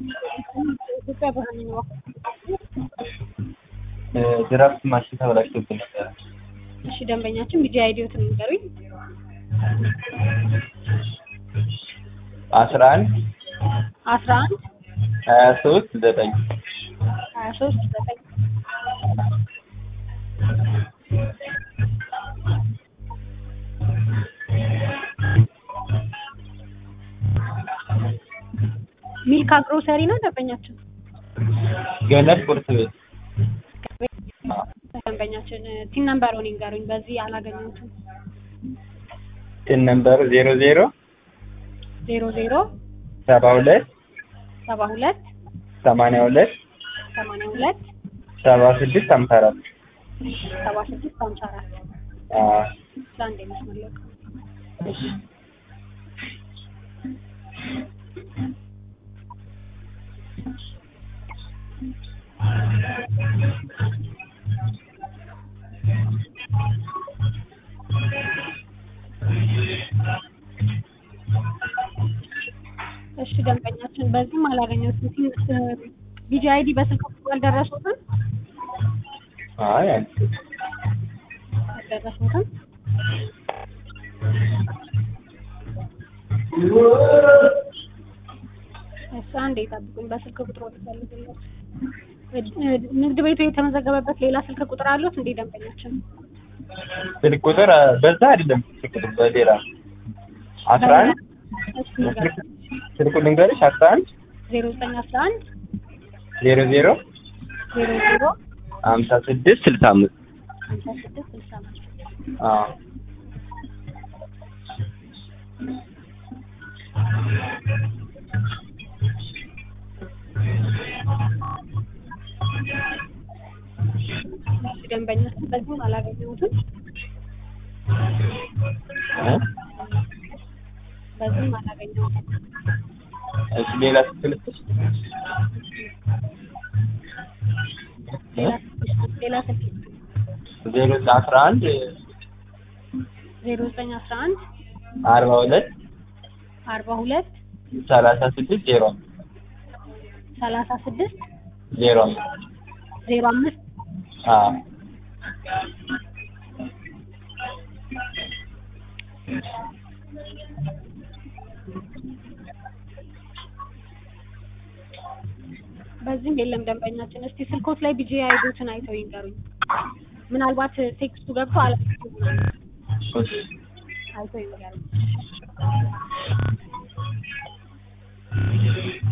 ኢትዮጵያ ባህል ነው። ድራፍት ማሽን ተበላሽቶብን ነበረ። እሺ ደንበኛችን ቢጂ አይዲዎትን ንገሩኝ። አስራ አንድ አስራ አንድ ሀያ ሶስት ዘጠኝ ሀያ ሶስት ዘጠኝ ሚልካ ግሮሰሪ ነው ደንበኛችን። ገነት ቁርስ ቤት ደንበኛችን ቲን ነምበሩን ይንገሩኝ። በዚህ አላገኘሁትም። ትን ነምበሩ ዜሮ ዜሮ ዜሮ ዜሮ ሰባ ሁለት ሰባ ሁለት ሰማንያ ሁለት ሰማንያ ሁለት ሰባ ስድስት ሀምሳ አራት ሰባ ስድስት ሀምሳ አራት አዎ ለአንድ መስመለቅ እሺ እሺ ደንበኛችን በዚህም አላገኘሁትም። ቢጂ አይዲ በስልክ ቁጥር አልደረሱትም አይ አንቺ አልደረሱትም። እሺ አንዴ ጠብቁኝ። በስልክ ቁጥር ወጥፈልግለት ንግድ ቤቱ የተመዘገበበት ሌላ ስልክ ቁጥር አሉት እንዴ ደንበኛችን? ስልክ ቁጥር አ፣ በዛ አይደለም ስልክ ቁጥር በሌላ አስራ አንድ እሺ ንገረኝ። ስልኩ ልንገርሽ አስራ አንድ ዜሮ ዘጠኝ አስራ አንድ ዜሮ ዜሮ ዜሮ ዜሮ ሀምሳ ስድስት ስልሳ አምስት ሀምሳ ስድስት ስልሳ አምስት አዎ እሺ ደንበኛችን በዚህም አላገኘሁትም። እ? በዚህም አላገኘሁትም። እሺ ሌላ ስልክ ልስጥሽ ሌላ ስልክ ሌላ ስልክ ዜሮ አስራ አንድ ዜሮ ዘጠኝ አስራ አንድ አርባ ሁለት አርባ ሁለት ሰላሳ ስድስት ዜሮ ሰላሳ ስድስት ዜሮ ዜሮ አምስት አዎ በዚህም የለም ደንበኛችን። እስቲ ስልኮት ላይ ቢጂ አይዶትን አይተው ይንገሩኝ። ምናልባት ቴክስቱ ገብቶ አላ እሺ አይተው ይንገሩኝ።